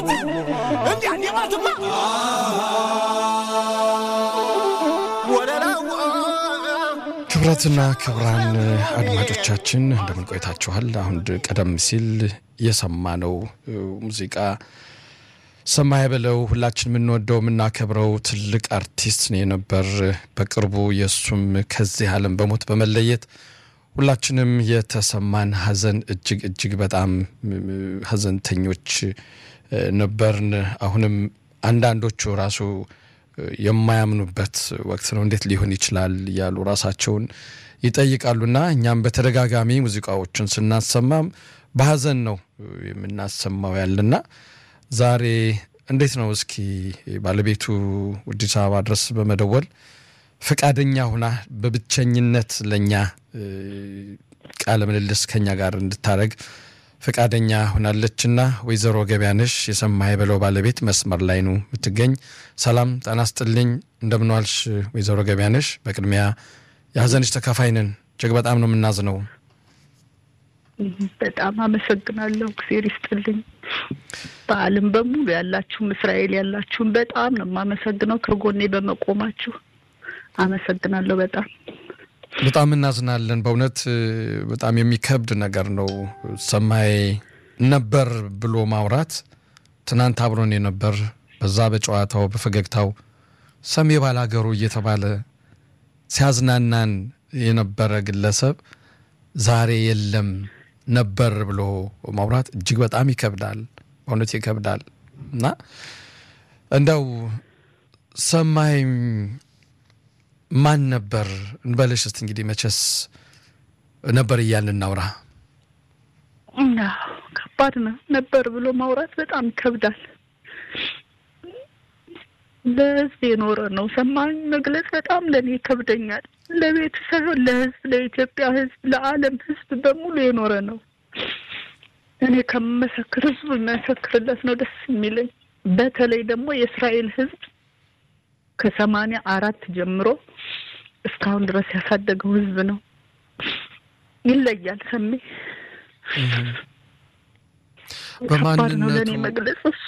ማለት እንዲያ እንዲህ ማለትማ ወለላ ክብራትና ክብራን አድማጮቻችን እንደምን ቆይታችኋል? አሁን ቀደም ሲል የሰማነው ሙዚቃ ሰማይ በለው ሁላችን የምንወደው የምናከብረው ትልቅ አርቲስት ነው የነበር። በቅርቡ የእሱም ከዚህ ዓለም በሞት በመለየት ሁላችንም የተሰማን ሐዘን እጅግ እጅግ በጣም ሐዘንተኞች ነበርን። አሁንም አንዳንዶቹ ራሱ የማያምኑበት ወቅት ነው። እንዴት ሊሆን ይችላል እያሉ ራሳቸውን ይጠይቃሉና እኛም በተደጋጋሚ ሙዚቃዎችን ስናሰማም በሐዘን ነው የምናሰማው ያለና ዛሬ እንዴት ነው እስኪ ባለቤቱ አዲስ አበባ ድረስ በመደወል ፈቃደኛ ሁና በብቸኝነት ለእኛ ቃለ ምልልስ ከኛ ጋር እንድታደረግ ፈቃደኛ ሆናለችና ወይዘሮ ገበያነሽ የሰማይ በለው ባለቤት መስመር ላይ ነው የምትገኝ። ሰላም ጤና ይስጥልኝ፣ እንደምንዋልሽ ወይዘሮ ገበያነሽ። በቅድሚያ የሀዘንሽ ተካፋይ ነን። እጅግ በጣም ነው የምናዝነው። በጣም አመሰግናለሁ። እግዜር ይስጥልኝ። በዓለም በሙሉ ያላችሁም እስራኤል ያላችሁም በጣም ነው የማመሰግነው ከጎኔ በመቆማችሁ አመሰግናለሁ። በጣም በጣም እናዝናለን። በእውነት በጣም የሚከብድ ነገር ነው። ሰማይ ነበር ብሎ ማውራት ትናንት አብሮን የነበር በዛ በጨዋታው በፈገግታው ሰሜ ባላገሩ እየተባለ ሲያዝናናን የነበረ ግለሰብ ዛሬ የለም ነበር ብሎ ማውራት እጅግ በጣም ይከብዳል። በእውነት ይከብዳል እና እንደው ሰማይ ማን ነበር እንበልሽ እስቲ እንግዲህ መቼስ ነበር እያልን እናውራ። ከባድ ነው። ነበር ብሎ ማውራት በጣም ይከብዳል። ለሕዝብ የኖረ ነው። ሰማኝ መግለጽ በጣም ለእኔ ይከብደኛል። ለቤተሰብ፣ ለሕዝብ፣ ለኢትዮጵያ ሕዝብ፣ ለዓለም ሕዝብ በሙሉ የኖረ ነው። እኔ ከመሰክር ሕዝቡ መሰክርለት ነው ደስ የሚለኝ። በተለይ ደግሞ የእስራኤል ሕዝብ ከሰማንያ አራት ጀምሮ እስካሁን ድረስ ያሳደገው ሕዝብ ነው። ይለያል። ሰሜ ከባድ ነው ለእኔ መግለጽ እሱ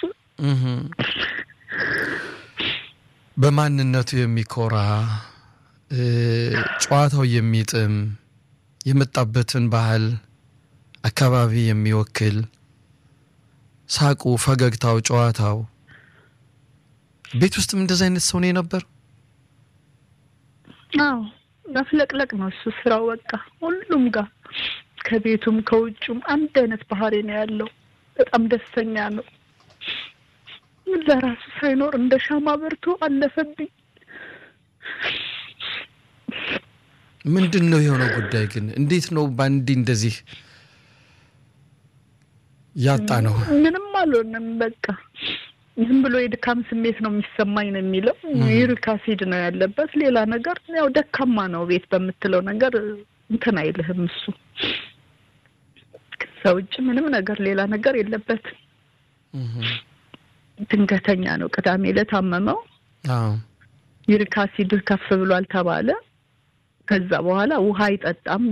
በማንነቱ የሚኮራ ጨዋታው የሚጥም የመጣበትን ባህል አካባቢ የሚወክል ሳቁ፣ ፈገግታው፣ ጨዋታው ቤት ውስጥም እንደዚህ አይነት ሰው ነው የነበር። አዎ መፍለቅለቅ ነው እሱ ስራው። በቃ ሁሉም ጋር ከቤቱም ከውጩም አንድ አይነት ባህሪ ነው ያለው። በጣም ደስተኛ ነው። ለራሱ ሳይኖር እንደ ሻማ በርቶ አለፈብኝ። ምንድን ነው የሆነው ጉዳይ ግን? እንዴት ነው በአንዴ እንደዚህ ያጣ ነው? ምንም አልሆንም። በቃ ዝም ብሎ የድካም ስሜት ነው የሚሰማኝ ነው የሚለው። ዩሪክ አሲድ ነው ያለበት። ሌላ ነገር ያው ደካማ ነው ቤት በምትለው ነገር እንትን አይልህም እሱ። ከዛ ውጭ ምንም ነገር ሌላ ነገር የለበትም። ድንገተኛ ነው። ቅዳሜ ዕለት አመመው። ዩሪክ አሲድ ከፍ ብሏል ተባለ። ከዛ በኋላ ውሃ አይጠጣም፣